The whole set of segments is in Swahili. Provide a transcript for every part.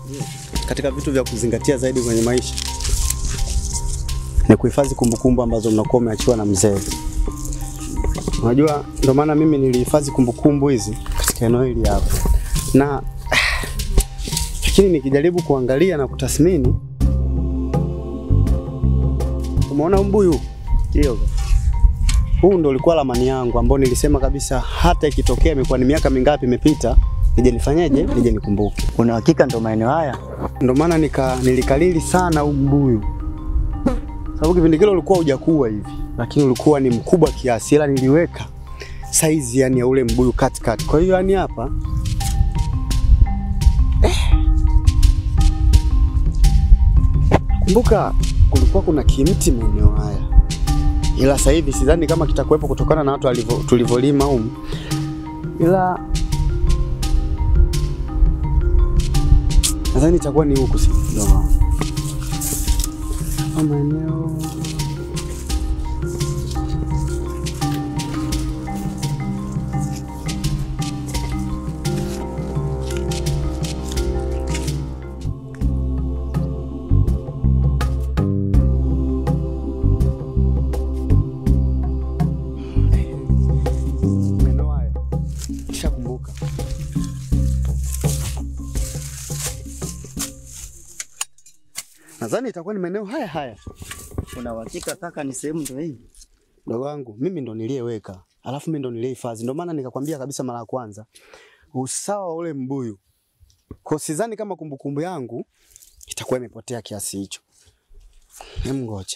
katika vitu vya kuzingatia zaidi kwenye maisha ni kuhifadhi kumbukumbu ambazo mnakuwa umeachiwa na mzee. Unajua, ndio maana mimi nilihifadhi kumbukumbu hizi katika eneo hili hapa, na lakini nikijaribu kuangalia na kutathmini, umeona mbuyu Ndio. huu ndo ulikuwa ramani yangu ambao nilisema kabisa hata ikitokea imekuwa ni miaka mingapi imepita, nije nifanyeje, nije nikumbuke. Una hakika ndo maeneo haya? Ndio maana nika nilikalili sana huu mbuyu, sababu kipindi kile ulikuwa hujakuwa hivi, lakini ulikuwa ni mkubwa kiasi, ila niliweka saizi yani ya ule mbuyu katikati. Kwa hiyo yani hapa kumbuka, kulikuwa kuna kimti maeneo haya, ila sasa hivi sidhani kama kitakuwepo kutokana na watu walivyo- tulivyolima humu, ila nadhani itakuwa ni huku, si ndio? Haya maeneo maeneo haya nishakumbuka. Nadhani itakuwa ni maeneo haya haya. Una uhakika kaka ni sehemu ndo hii? Mdogo wangu mimi ndo niliyeweka, alafu mimi ndo niliyehifadhi. Ndio maana nikakwambia kabisa mara ya kwanza usawa wa ule mbuyu, kwa sidhani kama kumbukumbu yangu itakuwa imepotea kiasi hicho. Hem, ngoja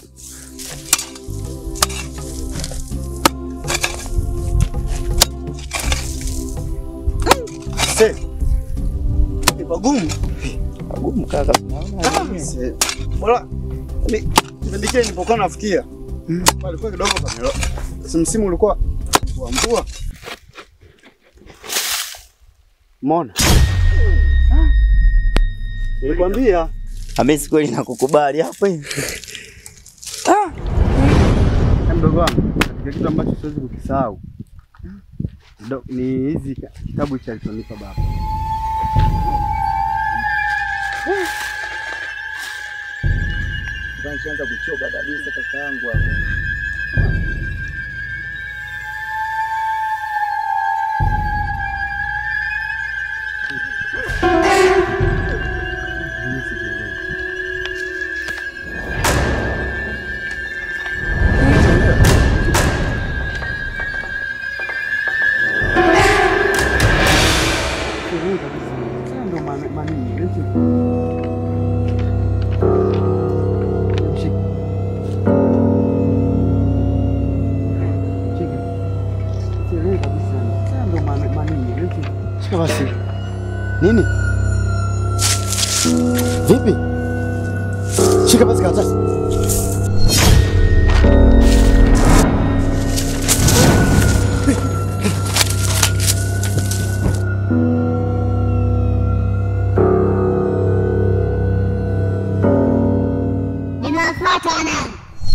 Se, ni pagumu Pagumu kaka. Unaona? Se, bora ni kipindi kile nilipokuwa nafikia palikuwa kidogo pamelo, si msimu ulikuwa wa mvua. Mona, nilikwambia Hamisi kweli nakukubali hapo hivi. na mdogo wangu, katika kitu ambacho siwezi kukisahau ndo- ni hizi kitabu cha alichonipa baba. Nishaanza kuchoka kabisa kaka yangu hapa. Mimi sijielewi. Sielewi kabisa. Sasa ndo maana- manini, eti. Shika. Shika. Sielewi kabisa. Sasa ndo maana- manini, eti. Shika basi. Nini? Vipi? Shika basi karatasi. Nimewafuata wanangu.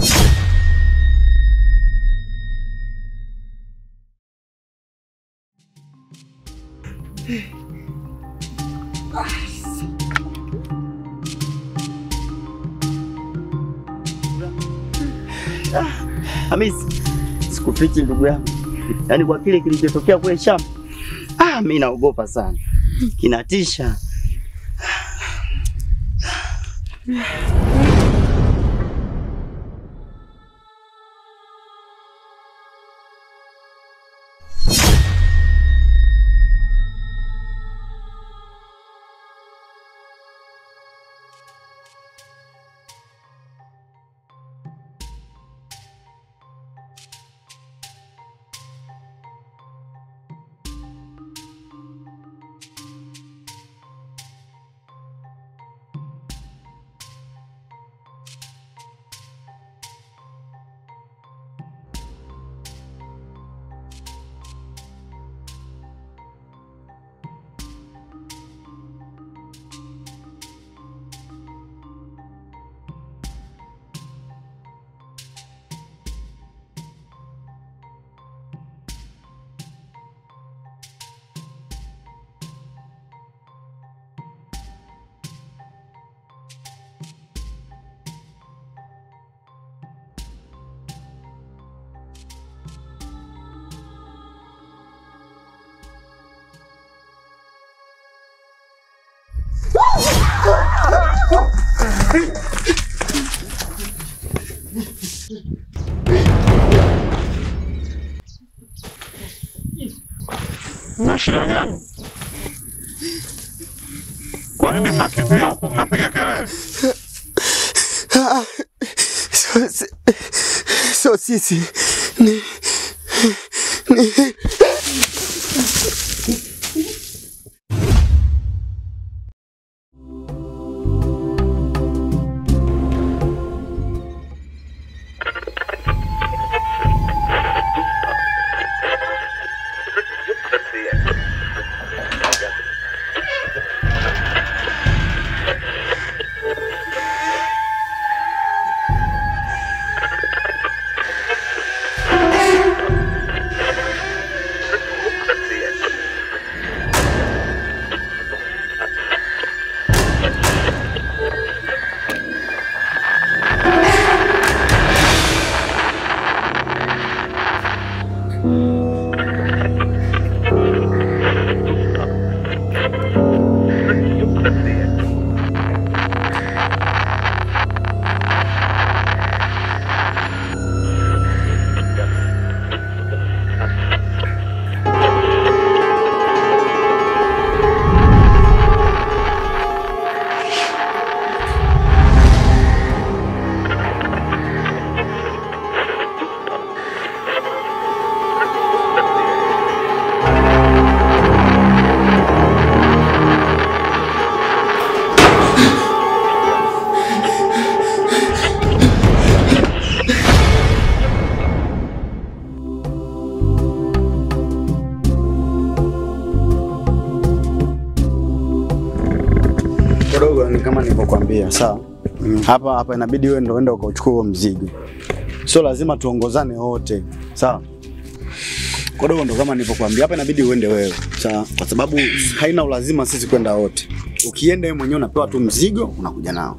Hamisi, sikufichi ndugu yangu, yaani kwa kile kilichotokea kule shamba, ah, mi naogopa sana, kinatisha. Na shida gani? Kwa nini mnakimbia huku mnapiga kelele? Ah, sio si- sio sisi ni, ni kidogo ni kama nilivyokuambia, sawa. Hapa hapa inabidi wewe ndio uende ukachukua huo mzigo, sio lazima tuongozane wote, sawa. Kidogo ndo kama nilivyokuambia, hapa inabidi uende wewe, sawa, kwa sababu haina ulazima sisi kwenda wote. Ukienda wewe mwenyewe unapewa tu mzigo, unakuja nao,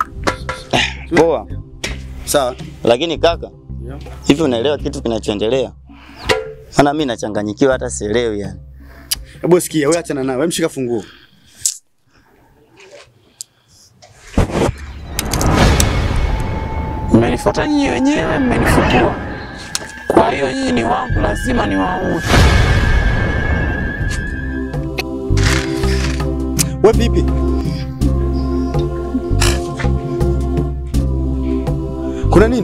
Poa. sawa. Lakini kaka, hivi unaelewa kitu kinachoendelea? Maana mimi nachanganyikiwa hata sielewi yani. Hebu sikia, wewe achana naye, wewe mshika funguo. Mmenifuata nyinyi wenyewe, mmenifukua. Kwa hiyo nyinyi ni wangu, lazima niwaue. We vipi? Kuna nini?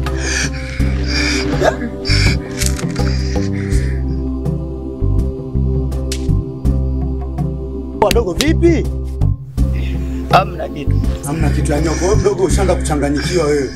Wadogo vipi? Hamna kitu. Hamna kitu ya nyoko. Wewe mdogo ushaanza kuchanganyikiwa wewe.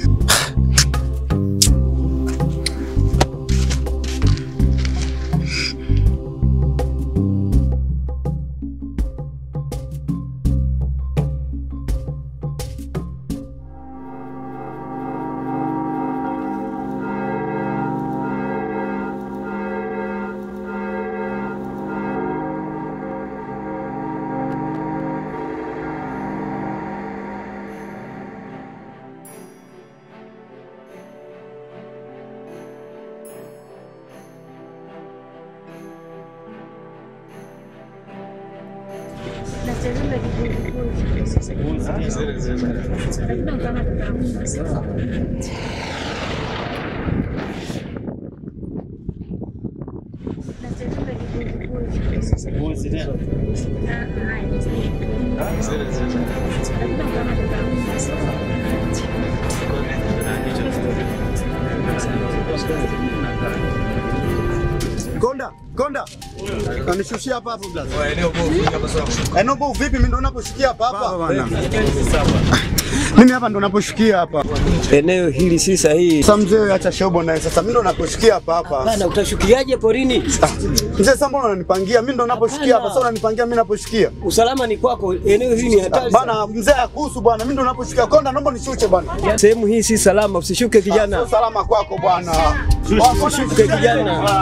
Konda, Konda. Kanishushia hapa hapo blaza. Eneo bovu vipi mimi ndo naposhikia hapa hapa. Mimi hapa ndo naposhikia hapa. Eneo hili si sahihi. Sasa mzee acha shobo naye sasa mimi ndo naposhikia hapa hapa. Bana, utashukiaje porini? Mzee sasa mbona unanipangia? Mimi ndo naposhikia hapa sasa unanipangia mimi naposhikia. Usalama ni kwako, eneo hili ni hatari. sana. Bana mzee akuhusu bwana, mimi ndo naposhikia. Konda naomba nishuche bwana. Sehemu hii si salama, usishuke kijana. Sio salama kwako bwana. Usishuke kijana.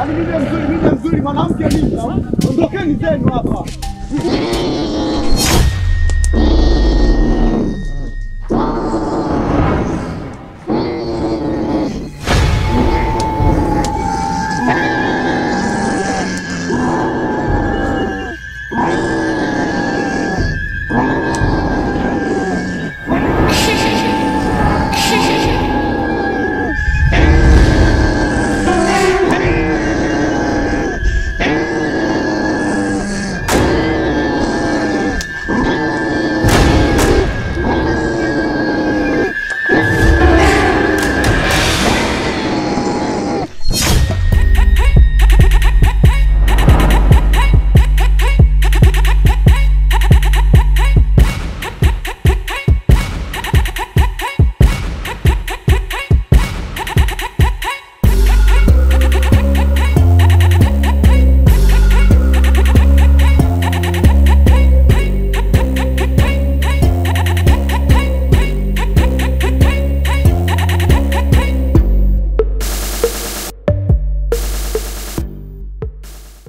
Yaani mimi mzuri, mimi mzuri, mwanamke mimi. Ondokeni zenu hapa.